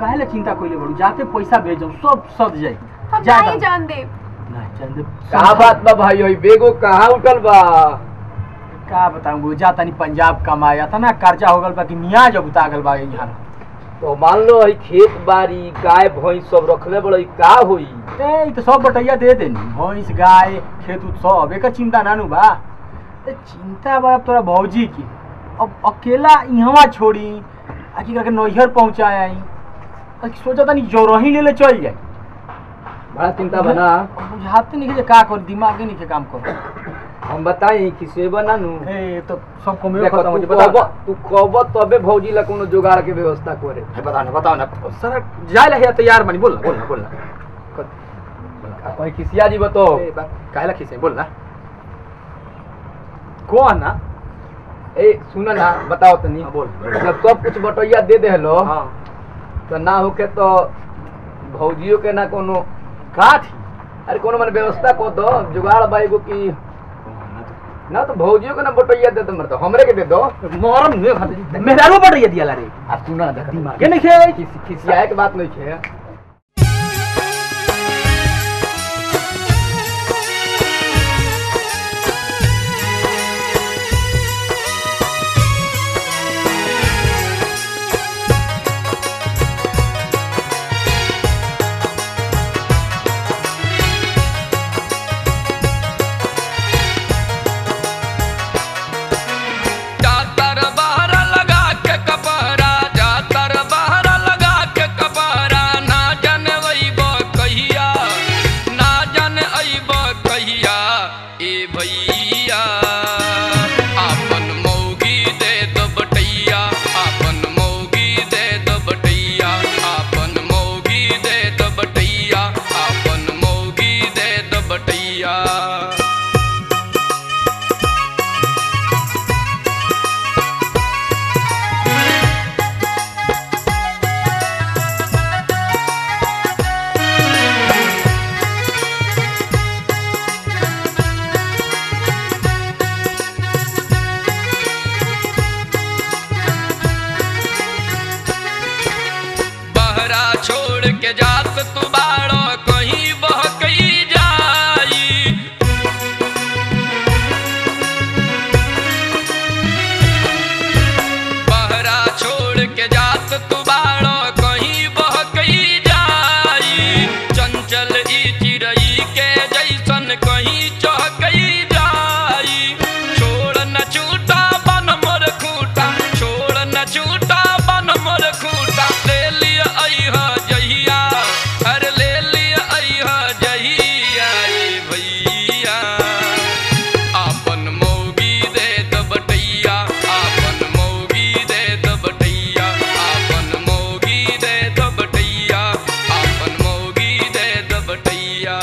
काहे ला चिंता कइले बड़ू जाके पैसा भेजो सब सद जाई हम जा नहीं दम। जान दे नहीं जान दे का बात बा भाई ओई बेगो कहाँ उठल बा का बताऊं जा तनी पंजाब कमाया था ना कर्जा हो गल बा कि मियाँ जब उता गल बा यहाँ तो मान लो है खेत बाड़ी गाय भैंस सब रखले बड़े का होई ए ई तो सब बटैया दे देनी भैंस गाय खेत उत सब एकर चिंता नानू बा ए चिंता बा अब तोरा भौजी की अब अकेला इहवा छोड़ी आ की करके नैहर पहुंचाए आई अब सोचा तनी जोरही ले ले चल जाए बड़ा चिंता बना अब बुझाते नहीं कि का कर दिमाग नहीं के काम कर हम बताई कि सेवा ना नु ए तो सब कमे देखो खत्म हो तू जाए बता कहब तू कहब तबे भौजी ला कोनो जुगाड़ के व्यवस्था करे है, बताओ ना बताओ ना सर जाए लगे तैयार बनी बोल ना बोल ना बोल ना कोई किसिया जी बताओ ए, बात काहे ला खींचे बोल ना कौन ना ए सुन ना बताओ तनी हाँ, बोल जब सब कुछ बटैया दे देहलो हाँ तो ना होके तो भौजियो के ना कोनो का थी अरे कोनो मन व्यवस्था को दो जुगाड़ बाईगो की ना तो भौजियो के ना बटैया दे दो मरतो हमरे के दे दो मोहरम नहीं खाते मेहरारू पड़ रही है दिया रे आ सुना ना दिमाग के नहीं खे किसी किसिया के बात नहीं है जातर बहर लगा के कपहरा जातर बहर लगा के कपहरा ना जन अइब कहिया ना जन अइब कहिया ए भैया आपन मौगी दे दो बटैया आपन मौगी दे दो बटैया आपन मौगी दे दो बटैया आपन मौगी दे दो बटैया बहरा छोड़ के जात तू बाड़ो कहीं बहकई जाई बहरा छोड़ के जात तू बाड़ो कहीं बहकई जाई चंचल ई चिड़ई के जैसन कहीं चहकई जाई छोड़ न छूटा बन मोर खूटा छोड़ न छूटा बन मोर खूटा ले लिया अइहा जहिया हर ले लिया अइहा जहिया ए भैया आपन मौगी दे द बटैया आपन मौगी दे द बटैया आपन मौगी दे द बटैया आपन मौगी दे द बटैया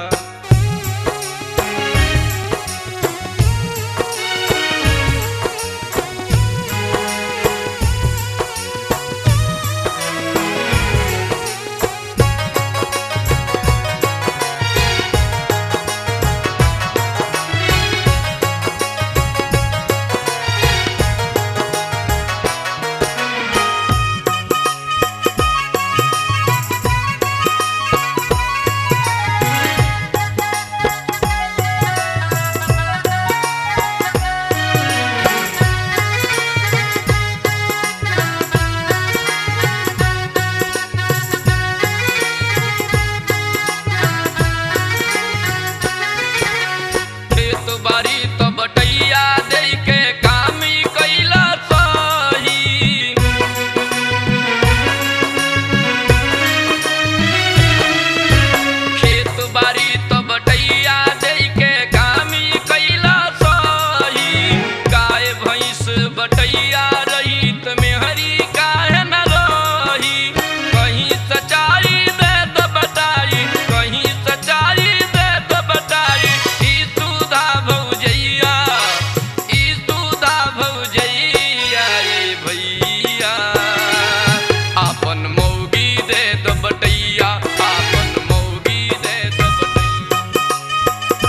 खेत बाड़ी तो बटैया दे के कामी कैला सही खेत बाड़ी तो बटैया दे के कामी कैला सही गाय भैंस बटैया रही त मेहरी काहे न रही कहीं सच्चाई दे द बताई कहीं सच्चाई दे द बताई ई सुधा भौजैया ई सुधा भौजैया ए भैया आपन मौगी दे द बटैया आपन मौगी दे द बटैया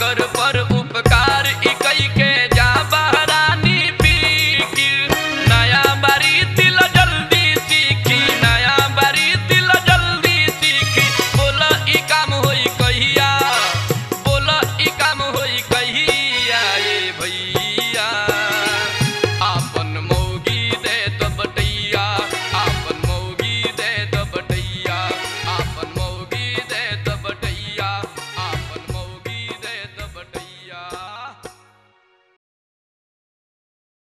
सागर पर